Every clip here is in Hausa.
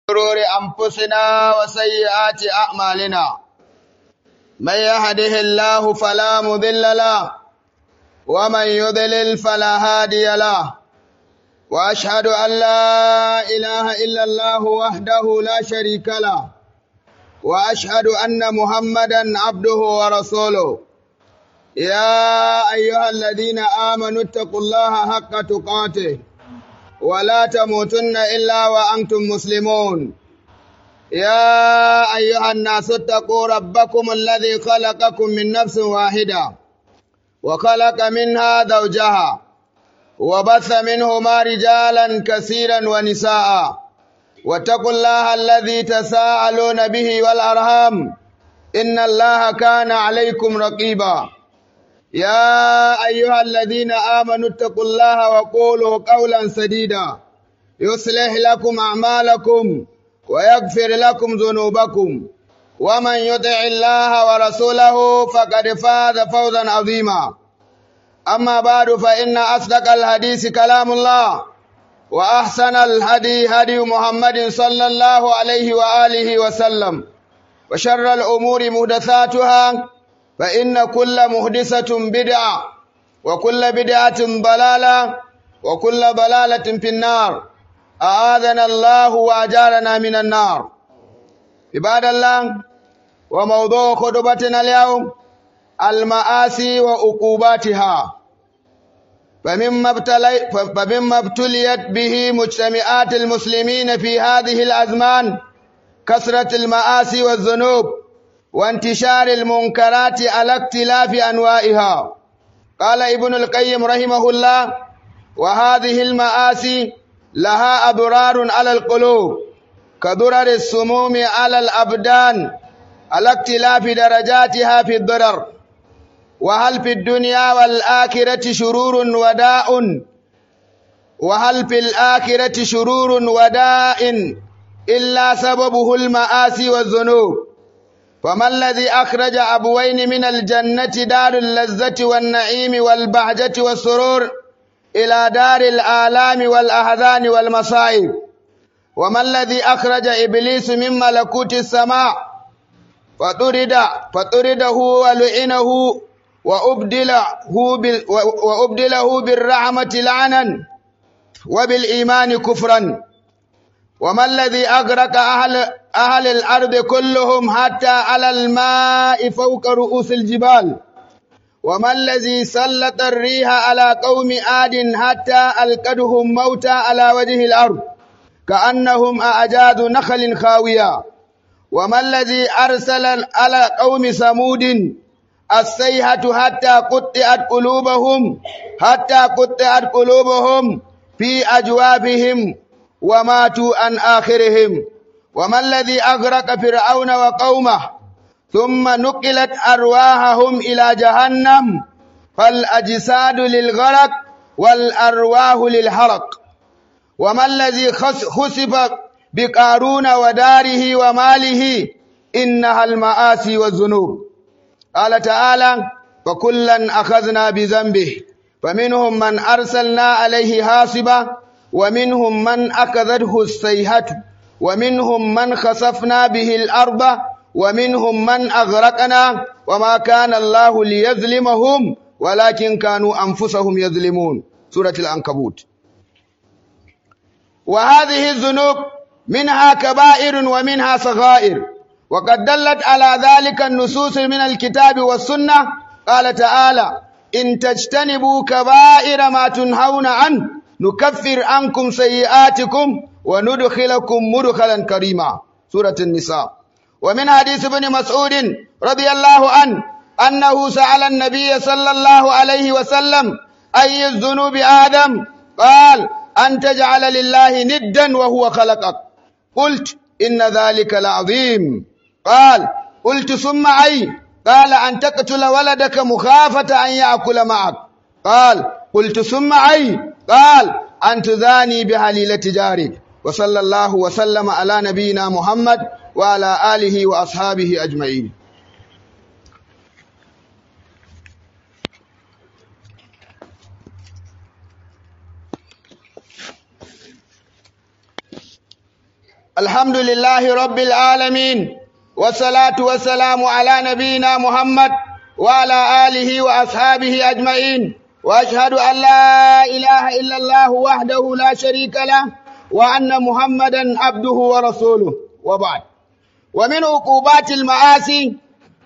شرور أنفسنا وسيئات أعمالنا من يهده الله فلا مضل له ومن يضلل فلا هادي له وأشهد أن لا إله إلا الله وحده لا شريك له وأشهد أن محمدا عبده ورسوله يا أيها الذين آمنوا اتقوا الله حق تقاته ولا تموتن إلا وأنتم مسلمون يا أيها الناس اتقوا ربكم الذي خلقكم من نفس واحدة وخلق منها زوجها وبث منهما رجالا كثيرا ونساء واتقوا الله الذي تساءلون به والأرham إن الله كان عليكم رقيبا يا أيها الذين آمنوا اتقوا الله وقولوا قولا سديدا يصلح لكم أعمالكم ويغفر لكم ذنوبكم ومن يطع الله ورسوله فقد فاز فوزا عظيما أما بعد فإن أصدق الحديث كلام الله وأحسن الهدي هدي محمد صلى الله عليه وآله وسلم وشر الأمور محدثاتها فإن كل محدثة بدعة وكل بدعة ضلالة وكل ضلالة في النار أعاذنا الله وأجارنا من النار عباد الله وموضوع خطبتنا اليوم المآسي وعقوباتها فمما, ابتلي فمما ابتليت به مجتمعات المسلمين في هذه الأزمان كثرة المآسي والذنوب وانتشار المنكرات على اختلاف أنواعها قال ابن القيم رحمه الله وهذه المآسي لها أضرار على القلوب كضرر السموم على الأبدان على اختلاف درجاتها في الضرر وهل في الدنيا والآخرة شرور وداء وهل في الآخرة شرور وداء إلا سببه المآسي والذنوب فما الذي أخرج أبوين من الجنة دار اللذة والنعيم والبهجة والسرور إلى دار الآلام والأحزان والمصائب وما الذي أخرج إبليس من ملكوت السماء فطرد فطرده ولعنه وأبدله, بال وأبدله بالرحمة لعنا وبالإيمان كفرا وما الذي أغرق أهل, أهل الأرض كلهم حتى على الماء فوق رؤوس الجبال وما الذي سلط الريح على قوم آد حتى ألقدهم موتى على وجه الأرض كأنهم أعجاز نخل خاوية وما الذي أرسل على قوم ثمود السيحة حتى قطعت قلوبهم حتى قطعت قلوبهم في أجوابهم وماتوا عن آخرهم وما الذي أغرق فرعون وقومه ثم نقلت أرواحهم إلى جهنم فالأجساد للغرق والأرواح للحرق وما الذي خسف بقارون وداره وماله إنها المآسي والذنوب قال تعالى فكلا أخذنا بذنبه فمنهم من أرسلنا عليه حاصبا ومنهم من أخذته السيحة ومنهم من خسفنا به الأرض ومنهم من أغرقنا وما كان الله ليظلمهم ولكن كانوا أنفسهم يظلمون سورة العنكبوت وهذه الذنوب منها كبائر ومنها صغائر وقد دلت على ذلك النصوص من الكتاب والسنة قال تعالى إن تجتنبوا كبائر ما تنهون عنه نكفر عنكم سيئاتكم وندخلكم مدخلا كريما سورة النساء ومن حديث ابن مسعود رضي الله عنه أنه سأل النبي صلى الله عليه وسلم أي الذنوب آدم قال أن تجعل لله ندا وهو خلقك قلت إن ذلك لعظيم قال قلت ثم أي قال أن تقتل ولدك مخافة أن يأكل معك قال قلت ثم أي قال أن تذاني بهليلة جارك وصلى الله وسلم على نبينا محمد وعلى آله وأصحابه أجمعين الحمد لله رب العالمين والصلاة والسلام على نبينا محمد وعلى آله وأصحابه أجمعين وأشهد أن لا إله إلا الله وحده لا شريك له وأن محمدا عبده ورسوله وبعد ومن عقوبات المعاصي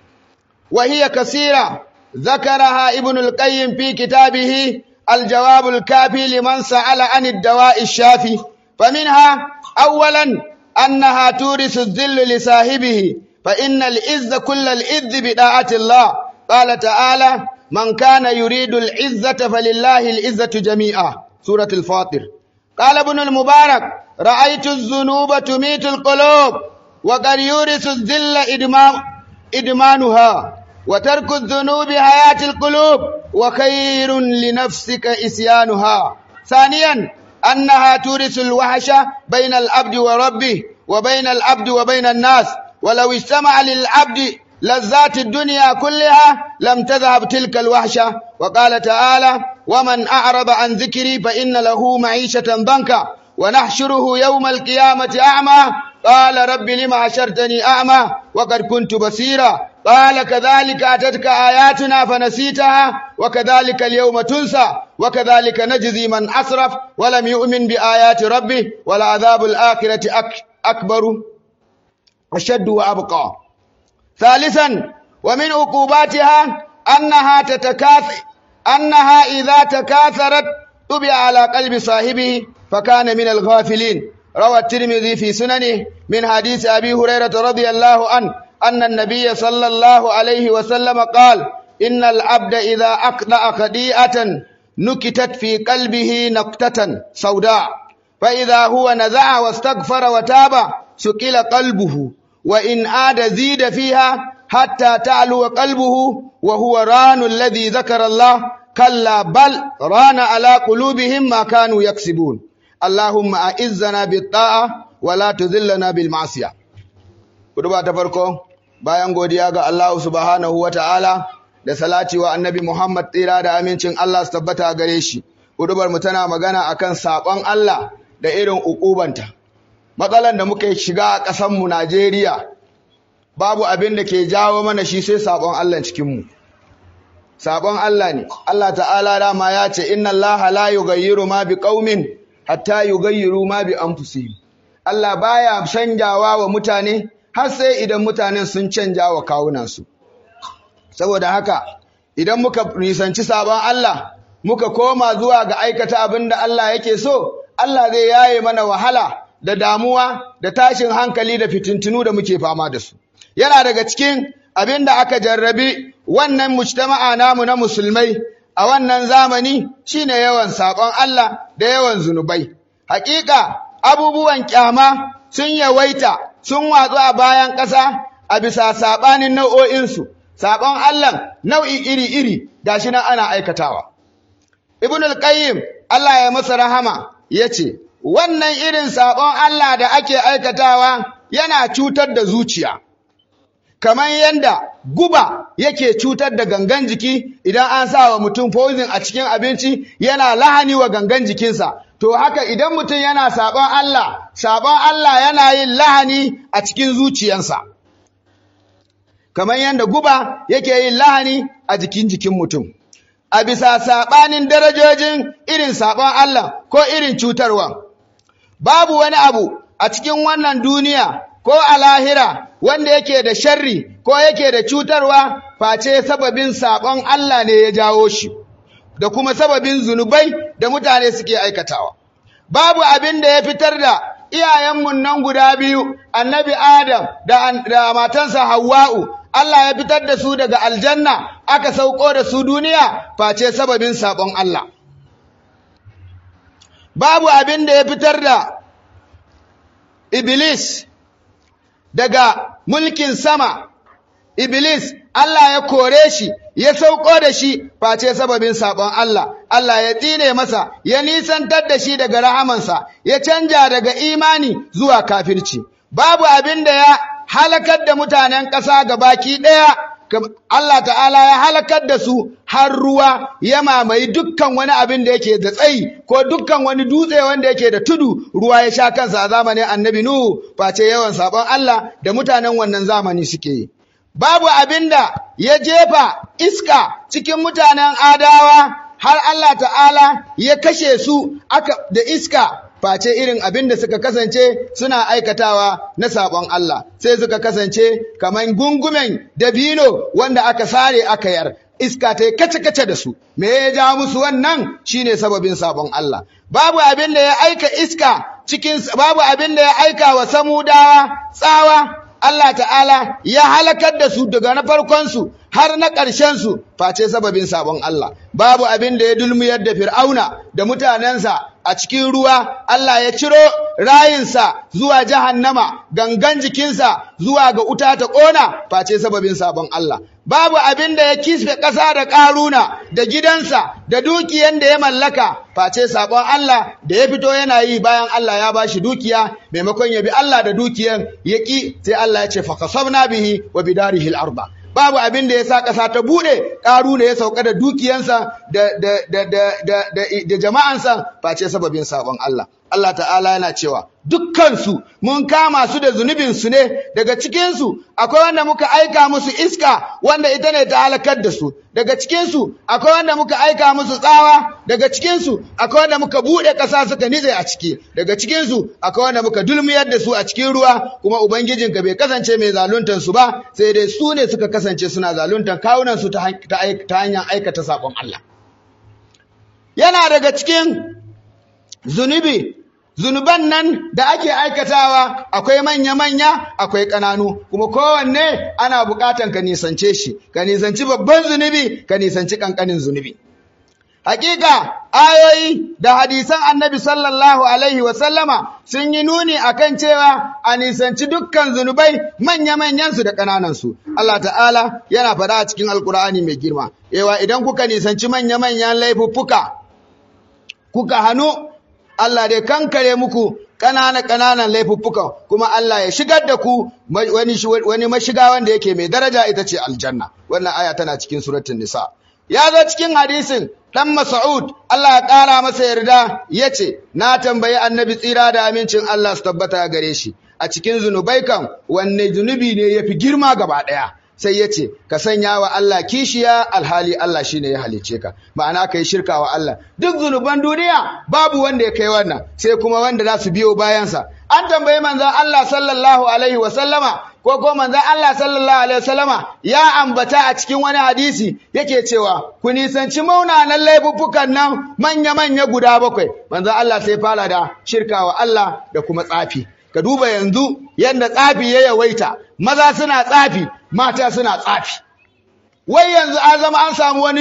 وهي كثيرة ذكرها ابن القيم في كتابه الجواب الكافي لمن سأل عن الدواء الشافي فمنها أولا أنها تورث الذل لصاحبه فإن العز كل العز بداعة الله قال تعالى من كان يريد العزة فلله العزة جميعا سورة الفاطر قال ابن المبارك رأيت الذنوب تميت القلوب وقد يورث الذل إدمان إدمانها وترك الذنوب حياة القلوب وخير لنفسك إسيانها ثانيا أنها تورث الوحش بين العبد وربه وبين العبد وبين الناس ولو اجتمع للعبد لذات الدنيا كلها لم تذهب تلك الوحشة وقال تعالى ومن أعرض عن ذكري فإن له معيشة ضنكا ونحشره يوم القيامة أعمى قال رب لم حشرتني أعمى وقد كنت بصيرا قال كذلك أتتك آياتنا فنسيتها وكذلك اليوم تنسى وكذلك نجزي من أسرف ولم يؤمن بآيات ربه ولعذاب الآخرة أك أكبر أشد وأبقى ثالثا ومن عقوباتها أنها تتكاثر أنها إذا تكاثرت طبع على قلب صاحبه فكان من الغافلين روى الترمذي في سننه من حديث أبي هريرة رضي الله عنه أن النبي صلى الله عليه وسلم قال إن العبد إذا أقطع خديئة نكتت في قلبه نكتة سوداء فإذا هو نزع واستغفر وتاب سكل قلبه وإن عاد زيد فيها حتى تعلو قلبه وهو ران الذي ذكر الله كلا بل ران على قلوبهم ما كانوا يكسبون اللهم أعزنا بالطاعة ولا تذلنا بالمعصية kuduba ta farko bayan godiya ga Allah subhanahu wata'ala da salati wa annabi Muhammad tsira da amincin Allah su tabbata gare shi kudubar mu tana magana akan sabon Allah da irin ukubanta matsalan da muka shiga a ƙasar mu Najeriya babu abin da ke jawo mana shi sai sabon Allah cikin mu sabon Allah ne Allah ta'ala dama ya ce inna Allah la yughayyiru ma biqaumin hatta yughayyiru ma bi anfusihim Allah baya canjawa wa mutane har sai idan mutanen sun canja wa kawunansu saboda haka idan muka nisanci sabon Allah muka koma zuwa ga aikata abin da Allah yake so Allah zai yaye mana wahala da damuwa da tashin hankali da fitintunu da muke fama da su yana daga cikin abin da aka jarrabi wannan mujtama'a namu na musulmai a wannan zamani shine yawan sabon Allah da yawan zunubai hakika abubuwan kyama sun yawaita sun watsu a bayan ƙasa a bisa saɓanin nau'o'insu, saɓon Allah nau'i iri-iri da shi nan ana aikatawa. Ibn al-Qayyim Allah ya masa rahama ya ce, Wannan irin saɓon Allah da ake aikatawa yana cutar da zuciya, kamar yadda guba yake cutar da gangan jiki idan an sa wa mutum poison a cikin abinci yana lahani wa gangan jikinsa. To haka idan mutum yana saɓon Allah, saɓon Allah yana yin lahani a cikin zuciyansa. Kamar yadda guba yake yin lahani a jikin jikin mutum. A bisa saɓanin darajojin irin saɓon Allah ko irin cutarwa. Babu wani abu a cikin wannan duniya ko a lahira wanda yake da sharri ko yake da cutarwa face sababin saɓon Allah ne ya jawo shi. da kuma sababin zunubai da mutane suke aikatawa. Babu abin da ya fitar da iyayenmu nan guda biyu, annabi Adam da, da matansa Hawwa'u, Allah ya fitar da su daga aljanna aka sauko da su duniya face sababin saɓon Allah. Babu abin da ya fitar da Iblis daga mulkin sama, Iblis Allah ya kore shi, ya sauko da shi face sababin saɓon Allah, Allah ya tsine masa, ya nisantar da shi daga rahamansa, ya canja daga imani zuwa kafirci. Babu abin da ya halakar da mutanen ƙasa ga baki ɗaya Allah ta'ala ya halakar da su har ruwa ya mamaye dukkan wani abin da yake da tsayi ko dukkan wani dutse wanda yake da tudu ruwa ya sha kansa a zamanin annabi Nuhu face yawan sabon Allah da mutanen wannan zamani suke yi. Babu abin da ya jefa iska cikin mutanen adawa har Allah ta'ala ya kashe su aka da iska face irin abin da suka kasance suna aikatawa na sabon Allah sai suka kasance kaman gungumen dabino wanda aka sare aka yar iska ta kace-kace da su me ya ja musu wannan shine sababin sabon Allah babu abin da ya aika iska cikin babu abin da ya aika wa samudawa tsawa Allah ta'ala ya halakar da su daga na farkonsu har na ƙarshensu face sababin sabon Allah babu abin da ya dulmuyar da fir'auna da mutanensa a cikin ruwa Allah ya ciro rayinsa zuwa jahannama gangan jikinsa zuwa ga uta ta ƙona face sababin sabon Allah babu abin da ya kisfe ƙasa da ƙaruna da gidansa da dukiyan da ya mallaka face sabon Allah da ya fito yana yi bayan Allah ya bashi dukiya maimakon ya bi Allah da dukiyan ya ƙi sai Allah ya ce fa kasabna bihi wa bidarihi al-arba babu abin da ya sa ƙasa ta buɗe ƙaru ne ya sauka da dukiyansa da jama'ansa face sababin sabon Allah. Allah ta'ala yana cewa dukkansu mun kama su da zunubinsu ne daga cikinsu akwai wanda muka aika musu iska wanda ita ne ta halakar da su daga cikinsu akwai wanda muka aika musu tsawa daga cikinsu akwai wanda muka buɗe ƙasa suka nitse a ciki daga cikinsu akwai wanda muka dulmiyar da su a cikin ruwa kuma ubangijinka bai kasance mai zaluntar su ba sai dai su ne suka kasance suna zaluntar kawunan su ta hanyar aikata saƙon Allah yana daga cikin zunubi zunuban nan da ake aikatawa akwai manya-manya akwai ƙananu kuma kowanne ana buƙatan ka nisance shi ka nisanci babban zunubi ka nisanci ƙanƙanin zunubi Hakika ayoyi da hadisan annabi sallallahu Alaihi wasallama sun yi nuni a kan cewa a nisanci dukkan zunubai manya-manyansu da ƙananansu. Allah ta'ala yana faɗa a cikin Alƙur'ani mai girma, Ewa idan kuka nisanci manya-manyan laifuffuka, kuka hannu, Allah dai kankare muku ƙanana-ƙananan laifuffuka kuma Allah ya shigar da ku wani mashiga wanda yake mai daraja ita ce aljanna. Wannan aya tana cikin suratun Nisa. ya zo cikin hadisin ɗan Mas'ud Allah ya ƙara masa yarda ya ce, Na tambayi annabi tsira da amincin Allah su tabbata gare shi, a cikin zunubai kan wanne zunubi ne ya fi girma gaba ɗaya. Sai ya ce, Ka sanya wa Allah kishiya alhali Allah shi ne ya halice ka, ma'ana ka yi shirka wa Allah. Duk zunuban duniya babu wanda ya kai wannan, sai kuma wanda za su biyo bayansa. An tambayi manzon Allah sallallahu alaihi wa sallama ko ko manzon Allah sallallahu alaihi wasallama ya ambata a cikin wani hadisi yake cewa ku nisanci maunanan laifuffukan nan manya manya guda bakwai manzon Allah sai fara da shirka wa Allah da kuma tsafi ka duba yanzu yadda tsafi ya yawaita maza suna tsafi mata suna tsafi wai yanzu an zama an samu wani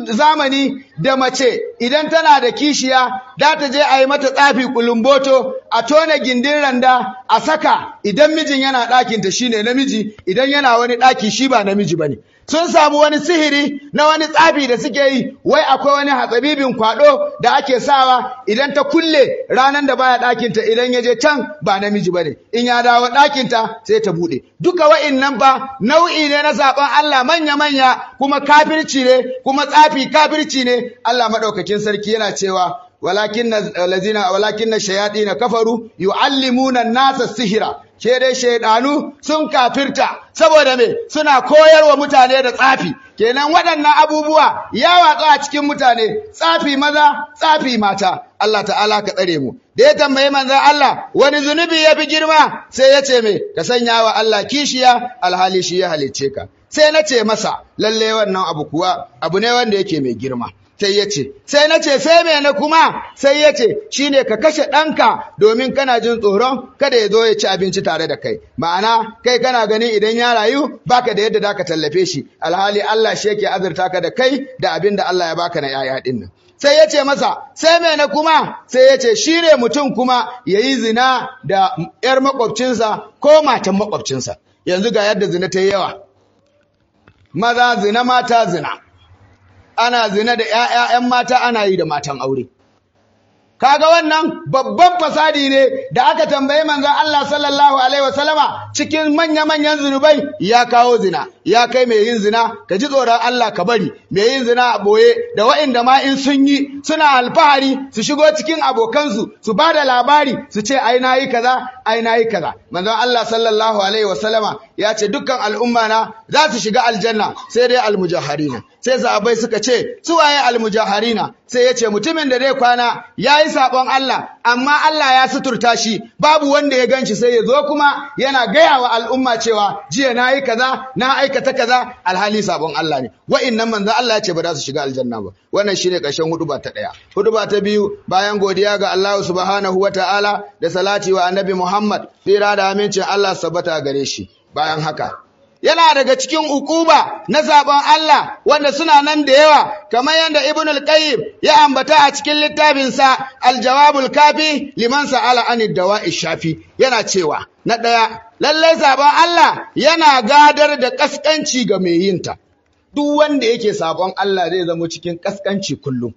zamani da mace idan tana da kishiya za ta je a yi mata tsafi kulumboto a tona gindin randa a saka idan mijin yana ɗakinta shine namiji idan yana wani ɗaki shi ba namiji bane sun samu wani sihiri na wani tsafi da suke yi wai akwai wani hatsabibin kwado da ake sawa idan ta kulle ranar da baya ɗakinta idan ya je can ba namiji bane in ya dawo ɗakinta sai ta buɗe duka wa'innan ba nau'i ne na saɓon Allah manya-manya kuma kafirci ne kuma tsafi kafirci ne Allah maɗaukakin sarki yana cewa walakin lazina walakin shayaɗina kafaru yu'allimuna nasa sihira ke dai shaidanu sun kafirta saboda me suna koyarwa mutane da tsafi kenan waɗannan abubuwa ya watsa a cikin mutane tsafi maza tsafi mata Allah ta'ala ka tsare mu da ya tambayi manzon Allah wani zunubi ya fi girma sai ya ce me ka sanya wa Allah kishiya alhali shi ya halicce ka sai na ce masa lalle wannan abu kuwa abu ne wanda yake mai girma sai ya ce, sai na ce sai me na kuma sai ya ce shi ne ka kashe ɗanka domin kana jin tsoron kada ya zo ya ci abinci tare da kai ma'ana kai kana ganin idan ya rayu baka da yadda zaka tallafe shi alhali Allah shi yake azurta ka da kai da abin da Allah ya baka na yaya ɗin nan sai ya ce masa sai me na kuma sai ya ce shi ne mutum kuma ya yi zina da ‘yar makwabcinsa ko matan makwabcinsa yanzu ga yadda zina ta yi yawa maza zina mata zina ana zina da ‘ya'ya'yan mata ana yi da matan aure. Kaga wannan babban fasadi ne da aka tambayi manzon Allah sallallahu Alaihi wasallama cikin manya-manyan zunubai ya kawo zina. ya kai mai yin zina ka ji tsoron Allah ka bari mai yin zina a boye da wa'inda ma in sun yi suna alfahari su shigo cikin abokansu su ba da labari su ce ai na yi kaza ai na yi kaza manzon Allah sallallahu alaihi wasallama ya ce dukkan al'umma na za su shiga aljanna sai dai almujaharina sai sahabbai suka ce su waye almujaharina sai ya ce mutumin da zai kwana ya yi saɓon Allah amma Allah ya suturta shi babu wanda ya ganshi sai ya zo kuma yana gaya wa al'umma cewa jiya na yi kaza na aikata kaza alhali saɓon Allah ne wa'innan manzo Allah ya ce ba za su shiga aljanna ba wannan shine ƙarshen huduba ta ɗaya huduba ta biyu bayan godiya ga Allah subhanahu wa ta'ala da salati wa annabi Muhammad tsira da amincin Allah sabbata gare shi bayan haka yana daga cikin ukuba na zaben Allah wanda suna nan da yawa kamar yadda Ibn al-Qayyim ya ambata a cikin littafinsa Al-Jawabul Kafi liman sa'ala anid dawa'i shafi yana cewa na daya lalle zaben Allah yana gadar da kaskanci ga mai yinta duk wanda yake sabon Allah zai zama cikin kaskanci kullum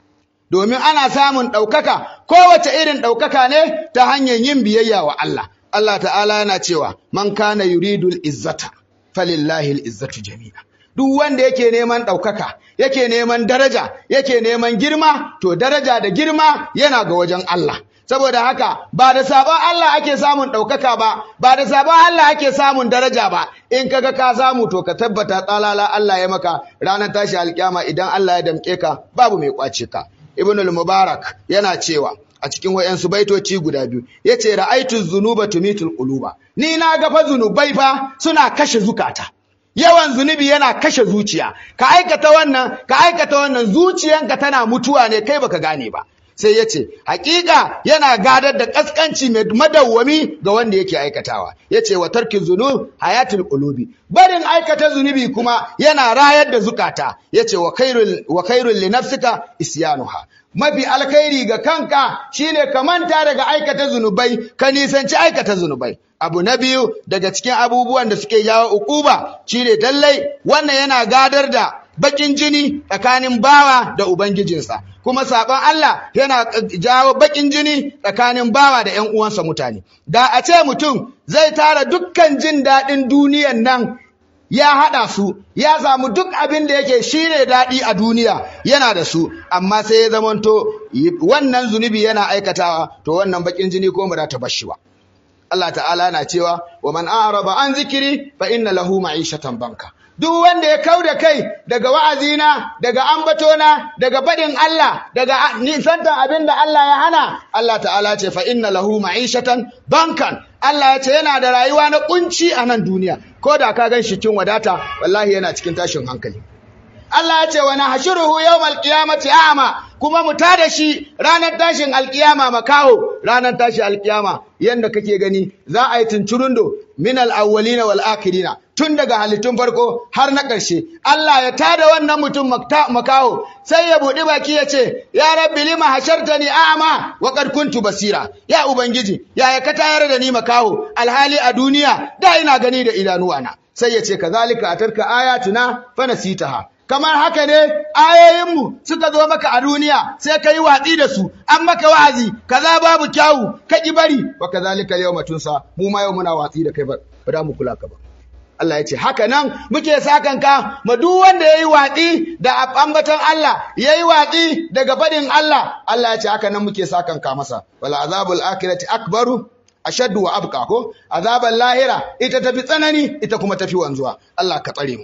domin ana samun ɗaukaka kowace irin ɗaukaka ne ta hanyar yin biyayya wa Allah Allah ta'ala yana cewa man kana yuridul izzata falillahi al'izzatu jami'a. Duk wanda yake neman ɗaukaka, yake neman daraja, yake neman girma, to daraja da girma yana ga wajen Allah. Saboda haka ba da sabon Allah ake samun ɗaukaka ba, ba da sabon Allah ake samun daraja ba, in kaga ka samu to ka tabbata tsalala Allah ya maka ranar tashi alkyama idan Allah ya damƙe ka babu mai ƙwace ka. Ibn al-Mubarak yana cewa, a cikin wayansu baitoci guda biyu yace ra'aitu zunuba tumitul quluba ni na ga fa zunubai fa suna kashe zukata yawan zunubi yana kashe zuciya ka aikata wannan ka aikata wannan zuciyanka tana mutuwa ne kai baka gane ba sai yace hakika yana gadar da kaskanci mai madawwami ga wanda yake aikatawa yace wa tarkin zunub hayatul qulubi barin aikata zunubi kuma yana rayar da zukata yace wa khairul wa khairul li nafsika isyanuha mafi alkhairi ga kanka shine ka manta daga aikata zunubai ka nisanci aikata zunubai abu na biyu daga cikin abubuwan da suke jawo ukuba shine dallai wannan yana gadar da bakin jini tsakanin bawa da ubangijinsa kuma sabon Allah yana jawo bakin jini tsakanin bawa da ƴan uwansa mutane da a ce mutum zai tara dukkan jin daɗin duniyan nan ya haɗa su ya samu duk abin da yake shine daɗi a duniya yana da su amma sai ya zamanto wannan zunubi yana aikatawa to wannan bakin jini ko ba ta bashi ba Allah ta'ala na cewa wa man a'raba an zikiri fa inna lahu ma'ishatan banka duk wanda ya kau da kai daga wa'azina daga ambatona daga baɗin Allah daga nisantan abin da Allah ya hana Allah ta'ala ce fa inna lahu ma'ishatan bankan Allah ya ce yana da rayuwa na kunci a nan duniya ko da ka gan shi cikin wadata wallahi yana cikin tashin hankali Allah ya ce wa nahshuruhu yawmal qiyamati a'ma kuma mu tada shi ranar tashin alkiyama makaho ranar tashin alkiyama yanda kake gani za a yi tunturundo min al-awwalina wal akhirina tun daga halittun farko har na ƙarshe Allah ya tada wannan mutum makaho sai ya buɗi baki ya ce ya rabbi lima hashartani a'ma wa qad kuntu basira ya ubangiji ya ka tayar da ni makaho alhali a duniya da ina gani da idanuwana sai ya ce kazalika atarka ayatuna fa nasitaha kamar haka ne ayoyinmu suka zo maka a duniya sai ka yi watsi da su an maka wa'azi kaza babu kyawu ka ki bari wa kazalika yawma tunsa mu ma yau muna watsi da kai ba ba da mu kula ka ba Allah ya ce haka nan muke sakan ka ma duk wanda yayi watsi da ambaton Allah yayi watsi daga fadin Allah Allah ya ce haka nan muke sakan ka masa wala azabul akhirati akbaru ashaddu wa abqa ko azabal lahira ita tafi tsanani ita kuma tafi wanzuwa Allah ka tsare mu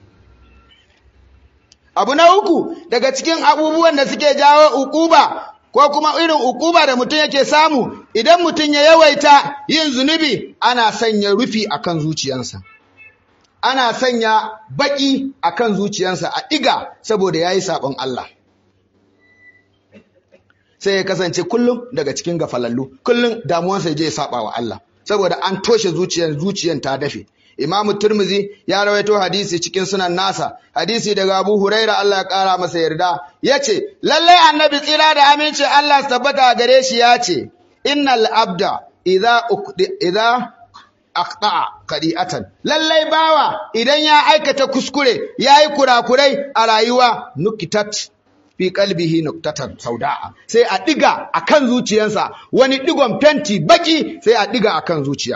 Abu na uku daga cikin abubuwan da suke jawo ukuba ko kuma irin ukuba da mutum yake samu idan mutum ya yawaita yin zunubi ana sanya rufi akan zuciyarsa. Ana sanya baki akan zuciyarsa a ɗiga saboda yayi sabon Allah. Sai ya kasance kullum daga cikin gafalallu, kullum damuwansa ya je ya saba wa Allah saboda an toshe zuciyar zuciyar ta dafe. Imamu Turmizi ya rawaito hadisi cikin sunan nasa, hadisi daga Abu Huraira Allah ya kara masa yarda, ya ce, Lallai annabi tsira da aminci Allah su tabbata gare shi ya ce, Innal abda idza idza aqta'a qadi'atan lallai bawa idan ya aikata kuskure yayi kurakurai a rayuwa nukitat fi qalbihi nuktatan sauda'a sai a diga akan zuciyarsa wani digon fenti baki sai a diga akan zuciya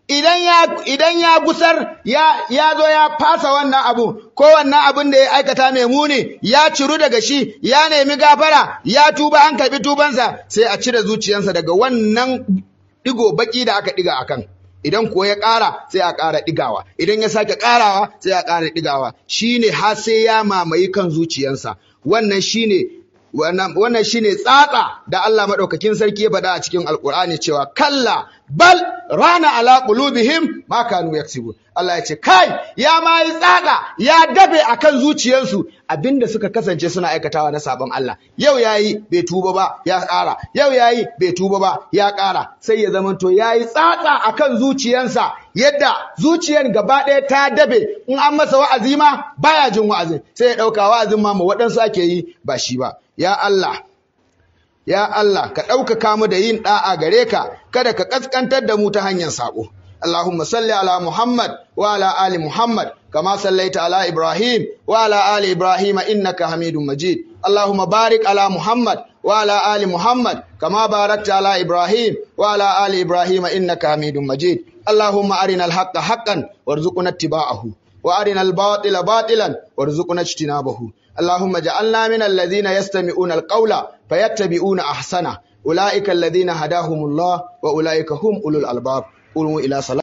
idan ya idan ya gusar ya ya zo ya fasa wannan abu ko wannan abin da ya aikata mai muni ya ciru daga shi ya nemi gafara ya tuba an karbi tubansa sai a cire zuciyarsa daga wannan digo baki da aka diga akan idan kuwa ya ƙara sai a ƙara ɗigawa idan ya sake ƙarawa sai a ƙara ɗigawa shine har sai ya mamaye kan zuciyarsa wannan shine wannan shine tsatsa da Allah madaukakin sarki ya faɗa a cikin alkur'ani cewa kalla bal rana ala qulubihim ma kanu yaksubu Allah ya ce kai ya ma yi tsatsa ya dabe akan zuciyarsu abinda suka kasance suna aikatawa na sabon Allah yau yayi bai tuba ba ya ƙara yau yayi bai tuba ba ya ƙara sai ya zamanto yayi tsatsa akan zuciyarsa yadda zuciyar gaba ɗaya ta dabe in an masa wa'azi ma baya jin wa'azin sai ya ɗauka wa'azin ma ma waɗansu ake yi ba shi ba ya Allah ya Allah ka ɗaukaka mu da yin ɗa'a gare ka kada ka ƙasƙantar da mu ta hanyar saƙo Allahumma salli ala Muhammad wa ala ali Muhammad kama sallaita ala Ibrahim wa ala ali Ibrahim innaka Hamidum Majid Allahumma barik ala Muhammad wa ala ali Muhammad kama barakta ala Ibrahim wa ala ali Ibrahim innaka Hamidum Majid Allahumma arina al-haqqa haqqan warzuqna ittiba'ahu wa arina al-batila batilan warzuqna ijtinabahu اللهم اجعلنا من الذين يستمعون القول فيتبعون احسنه اولئك الذين هداهم الله واولئك هم اولو الالباب قولوا الى صلاه